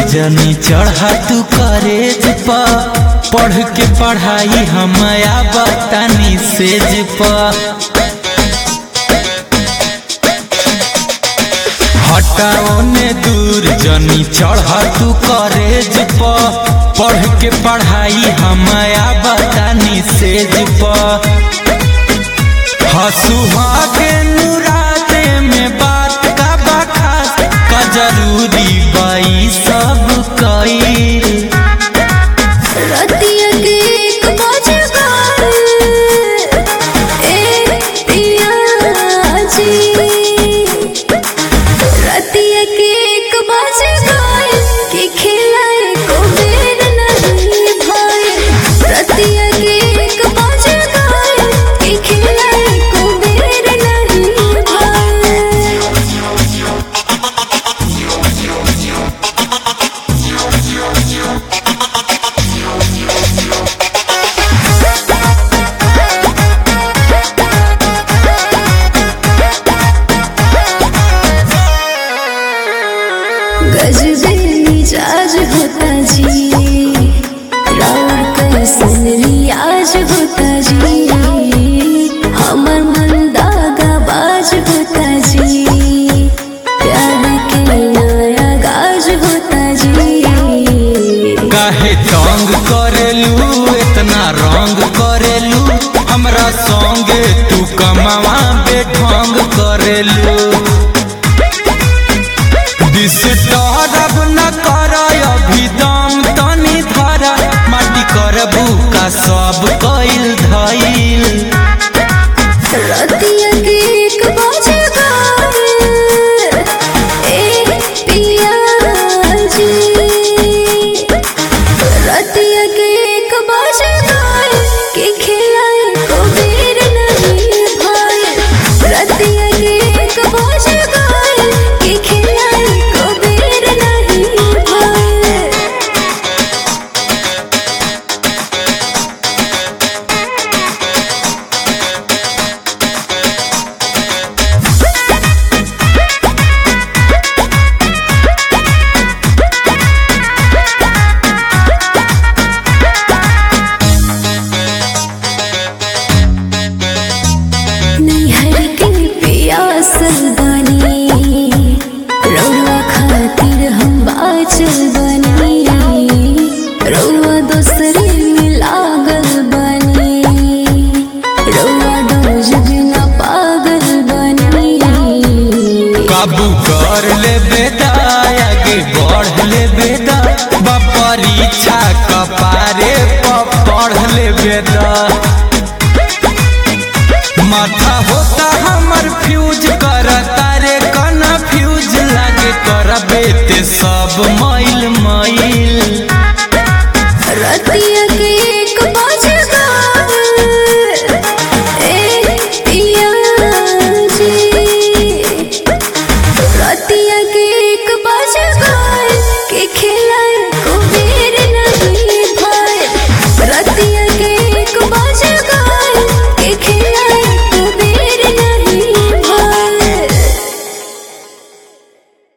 जनी चढ़ा तू करेज पा पढ़ के पढ़ाई हमया बतानी सेज पा हटाओ ने दूर जनी चढ़ा तू करेज पा पढ़ के पढ़ाई हमया बतानी सेज पा हसुहा के नुराते में बात का बखास का जरूरी बाई सब कई रतिया के एक बजे गए ए पिया जी रतिया के एक बजे गए कि खिलाए को बेर नहीं भाई रतिया के एक बजे गए कि खिलाए को बेर नहीं भाई गजबे मिजाज होता जी राउर कैसन रियाज होता जी हमर मन दागा बाज होता जी प्यार के नया गाज होता जी काहे तंग करेलू इतना रंग करेलू हमरा संगे तू कमावा बेढंग करेलू डिस्टर्ब न कर अभी दम तनी धर माटी करबू का सब कइल धइल रतिया के एक बजे गए ए पिया जी रतिया के एक बजे गए कि खिलाए को बेर नहीं भाई रतिया के एक बजे गए कि खिलाए को बेर नहीं भाई नैहर के पियासल बनी रउआ खातिर हम बाचल बनी रउआ दोसरे में लागल बनी रउआ डोज बिना पागल बनी काबू कर ले बेटा आगे बढ़ ले बेटा बा परीक्षा कपारे पर पढ़ ले बेटा माथा होता हमर फ्यूज कर तारे कना फ्यूज लागे करबे ते सब मैल मैल